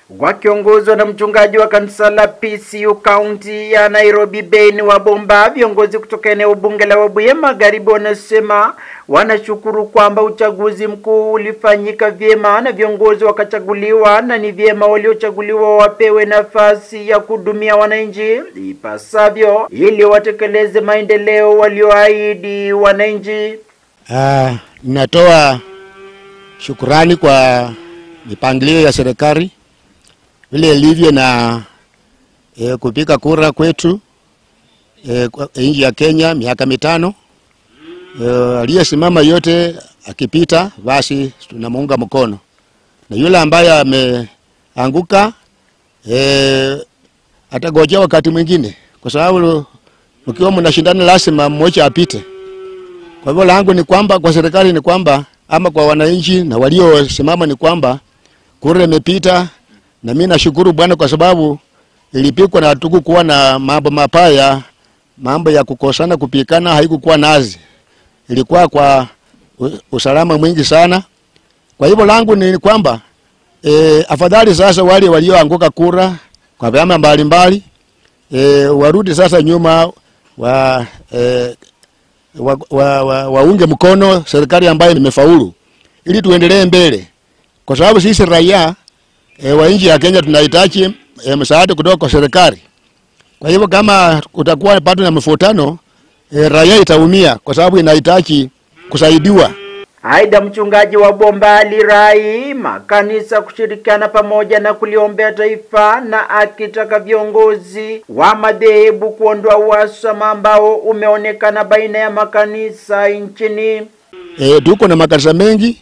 wakiongozwa na mchungaji wa kanisa la PCU kaunti ya Nairobi Ben Wabomba. Viongozi kutoka eneo bunge la Webuye Magharibi wanasema wanashukuru kwamba uchaguzi mkuu ulifanyika vyema na viongozi wakachaguliwa, na ni vyema waliochaguliwa wapewe nafasi ya kuhudumia wananchi ipasavyo ili watekeleze maendeleo walioahidi wananchi. Uh, ninatoa shukurani kwa mipangilio ya serikali vile ilivyo na e, kupiga kura kwetu e, nchi ya Kenya miaka mitano e, aliyesimama yote akipita, basi tunamuunga mkono, na yule ambaye ameanguka e, atagojea wakati mwingine, kwa sababu mkiwa mnashindana lazima mmoja apite. Kwa hivyo langu ni kwamba kwa serikali ni kwamba ama kwa wananchi na waliosimama ni kwamba kura imepita, na mimi nashukuru Bwana kwa sababu ilipikwa na hatukukuwa na mambo mapaya, mambo ya kukosana, kupikana haikukuwa nazi, ilikuwa kwa usalama mwingi sana. Kwa hivyo langu ni kwamba e, afadhali sasa wale walioanguka kura kwa vyama mbalimbali e, warudi sasa nyuma wa e, waunge wa, wa, wa mkono serikali ambayo imefaulu ili tuendelee mbele, kwa sababu sisi raia e, wa nchi ya Kenya tunahitaji e, msaada kutoka kwa serikali. Kwa hivyo kama kutakuwa bado na mivutano e, raia itaumia kwa sababu inahitaji kusaidiwa. Aidha, mchungaji wa Bomba alirai makanisa kushirikiana pamoja na kuliombea taifa na akitaka viongozi wa madhehebu kuondoa uhasama ambao umeonekana baina ya makanisa nchini. E, tuko na makanisa mengi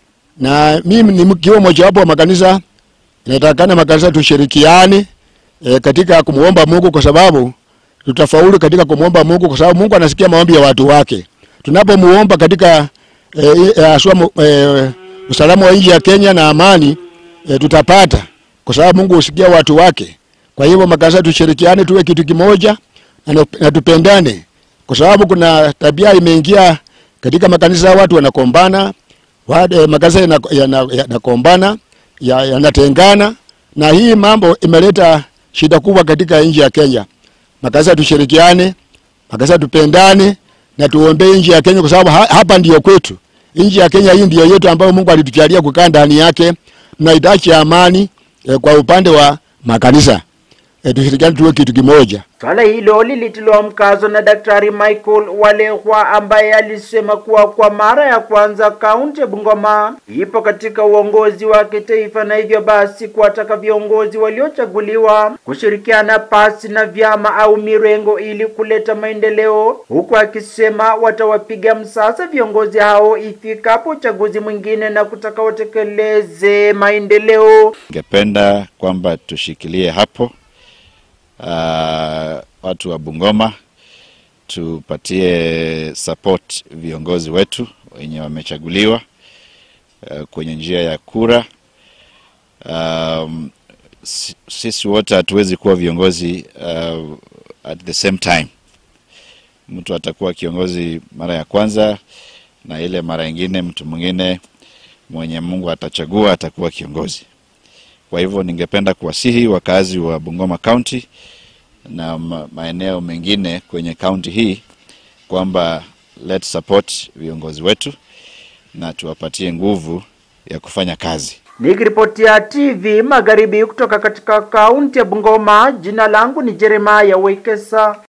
na mimi ni mkiwa mojawapo wa makanisa, inatakana makanisa tushirikiane e, katika kumwomba Mungu kwa sababu tutafaulu katika kumwomba Mungu kwa sababu Mungu anasikia maombi ya watu wake. Tunapomuomba katika haswa e, e, usalama wa nchi ya Kenya na amani e, tutapata kwa sababu Mungu husikia watu wake. Kwa hivyo makanisa tushirikiane, tuwe kitu kimoja na, na tupendane, kwa sababu kuna tabia imeingia katika makanisa, watu wanakombana, e, makanisa yanakombana, yanatengana ya, ya na hii mambo imeleta shida kubwa katika nchi ya Kenya. Makanisa tushirikiane, makanisa tupendane na tuombee nchi ya Kenya kwa sababu ha, hapa ndiyo kwetu. Nchi ya Kenya hii ndiyo yetu ambayo Mungu alitujalia kukaa ndani yake. Tunahitaji amani e, kwa upande wa makanisa e, tushirikiane tuwe kitu kimoja. Swala hilo lilitiliwa mkazo na Daktari Michael Walehwa ambaye alisema kuwa kwa mara ya kwanza kaunti ya Bungoma ipo katika uongozi wa kitaifa na hivyo basi kuwataka viongozi waliochaguliwa kushirikiana pasi na vyama au mirengo ili kuleta maendeleo, huku akisema watawapiga msasa viongozi hao ifikapo uchaguzi mwingine na kutaka watekeleze maendeleo. Ningependa kwamba tushikilie hapo. Uh, watu wa Bungoma tupatie support viongozi wetu wenye wamechaguliwa uh, kwenye njia ya kura. Um, sisi wote hatuwezi kuwa viongozi uh, at the same time. Mtu atakuwa kiongozi mara ya kwanza na ile mara ingine mtu mwingine mwenye Mungu atachagua atakuwa kiongozi. Kwa hivyo ningependa kuwasihi wakazi wa Bungoma County na maeneo mengine kwenye kaunti hii kwamba let's support viongozi wetu na tuwapatie nguvu ya kufanya kazi. Nikiripotia TV Magharibi kutoka katika kaunti ya Bungoma, jina langu ni Jeremiah Wekesa.